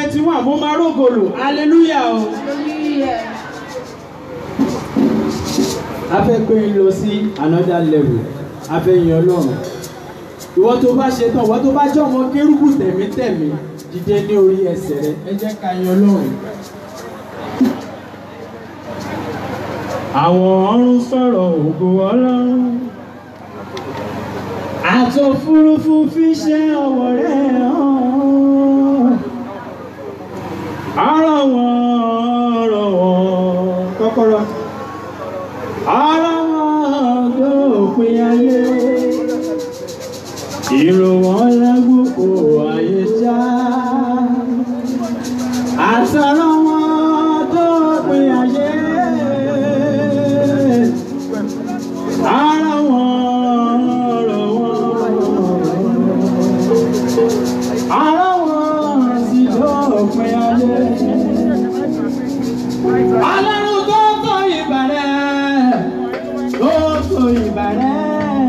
twenty one mo máa rógòlò hallelujah o. a fẹ́ gbé yín lọ sí another level a fẹ́ yin ọlọ́run ìwọ tó bá ṣe tán ìwọ tó bá jẹ́ ọmọ kérúbù tẹ̀mítẹ̀mí dìde ní orí ẹsẹ̀ rẹ ẹ jẹ́ ká yin ọlọ́run. àwọn ọ̀run sọ̀rọ̀ ògo ọlọ́run àtòfurufú fi ṣe ọwọ́ rẹ̀ hàn ọ̀rọ̀ wọn ọ̀rọ̀ wọn kọ́kọ́rọ́ ọ̀rọ̀ wọn dópin ayé ìrò wọn lágbókò ayé já àtọ̀rọ̀ wọn dópin ayé ọ̀rọ̀ wọn ọ̀rọ̀ wọn ọ̀rọ̀ wọn sì dópin ayé. Ọlọ́run tó tó ìbàrẹ̀, tó tó ìbàrẹ̀.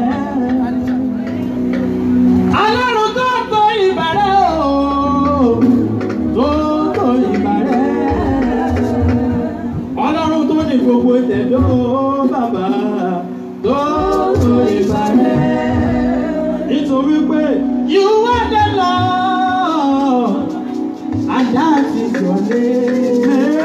Ọlọ́run tó tó ìbàrẹ̀ o, tó tó ìbàrẹ̀. Ọlọ́run tó ní gbogbo ìtẹ̀dọ́ bàbá, tó tó ìbàrẹ̀. Nítorí pé you are the Lord, and that is your name.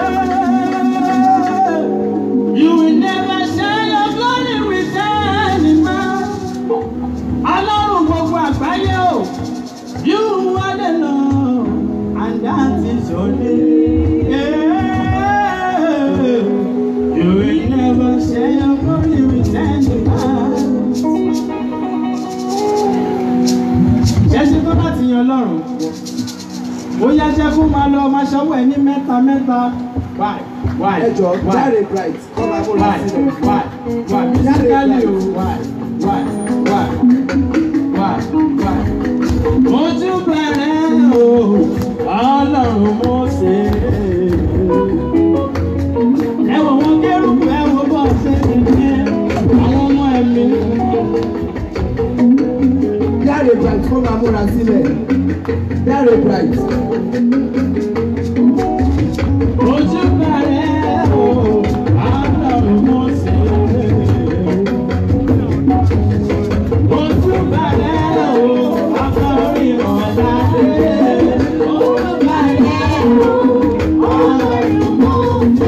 You will never share your glory with any man. Ọlọ́run gbogbo àgbáyé o. You are the Lord and that is your name. Yeah. You will never share your glory with any man. Jẹ́sí tó bá ti yan Ọlọ́run. Ó yá jẹ́ kó máa lọ máa ṣọwọ́ ẹ̀ ní mẹ́ta mẹ́ta. Why? Why? ẹ jọ Why? jáde bright kọ́ máa múra Why? sílẹ̀. Why? Why? Musically o. Why? Why? Why? Why? Why? Mo tún bẹ̀rẹ̀ o, Ọlọ́run mo ṣe. Ẹ wo wọn kérúbù, ẹ wo bọ́ ṣe ń ṣe àwọn ọmọ ẹ̀mí. jáde bright kọ́ máa múra sílẹ̀. jáde bright. Mo tún bẹ̀rẹ̀ o, Ọlọ́run mo ṣe. Mo tún bẹ̀rẹ̀ o, akọrin ọ̀dàdé. Mo tún bẹ̀rẹ̀ o, Ọlọ́run mo ṣe.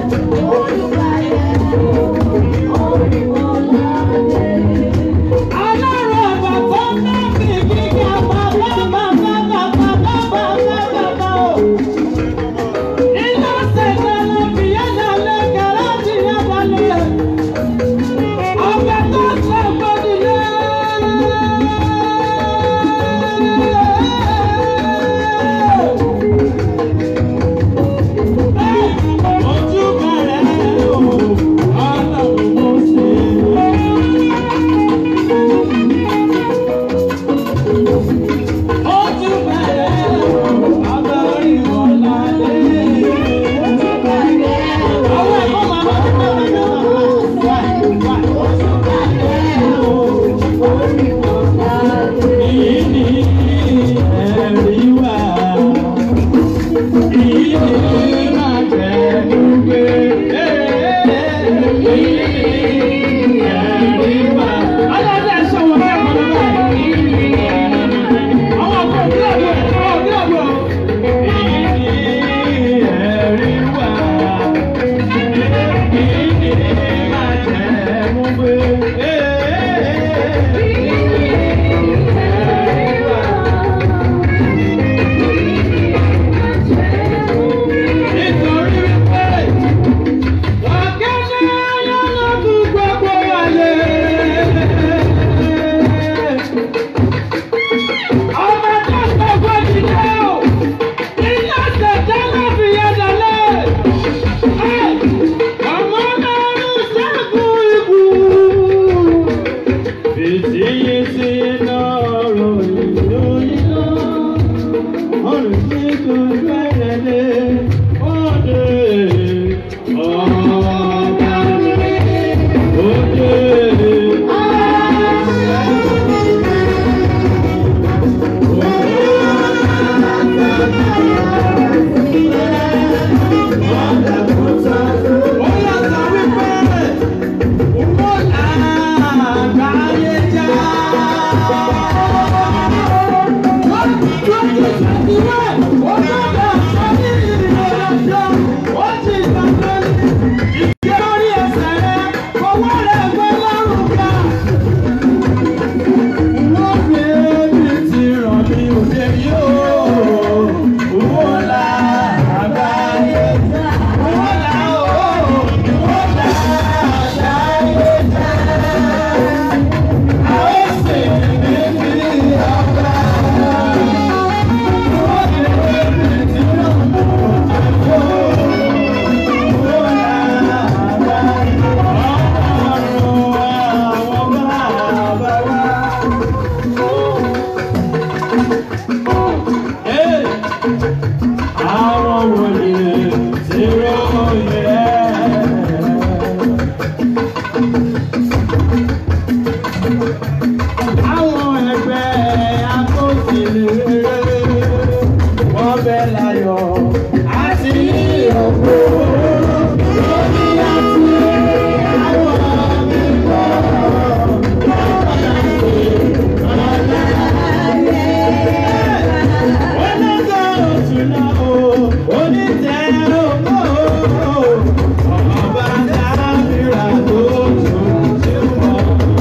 Ọlọ́run ọba tó ń bá fi gíga bàbá bàbá bàbá bàbá bàbá o. àwọn wòlíì tí ròyìn rẹ̀. Àwọn ẹgbẹ́ akóṣèlérè wọ́n bẹ láyọ̀ àti òkú. Lórí àti àwọn mímọ́ lọ́wọ́ láti ọ̀la. Onígbà oṣù náà o, onítẹ̀ ògbó o, ọba dábìrà tó tó ṣe wọ́n.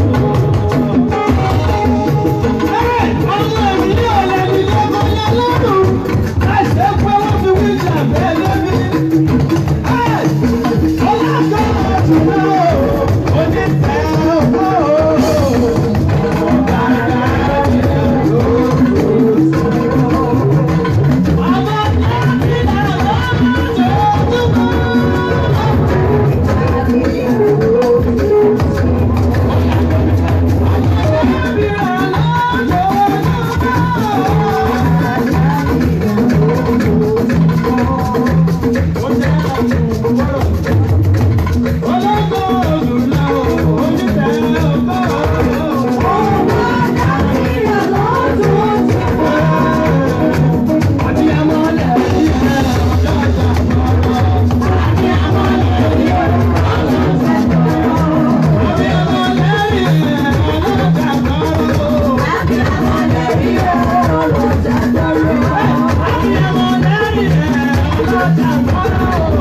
Ọmọ mi ní ọ̀lẹ́ mi ní ọmọ yẹn lọ́rùn. Láìsẹ́ pé wọ́n fi wíjà bẹ́ẹ̀ lómi. Ọlọ́gbọ́n ọ̀tún náà onítẹ̀ ògbó ọba dábìrà tó tó ṣe wọ́n. Thank you.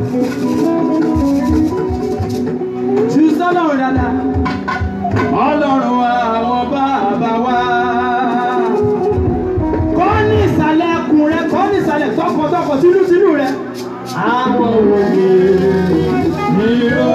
jù sọ́lọ́run dáadáa ọlọ́run àwọn bàbá wa. kọ́ ní ìsàlẹ̀ ẹkùn rẹ kọ́ ní ìsàlẹ̀ tọkọtọkọ tínútínú rẹ. àwọn òye ni ó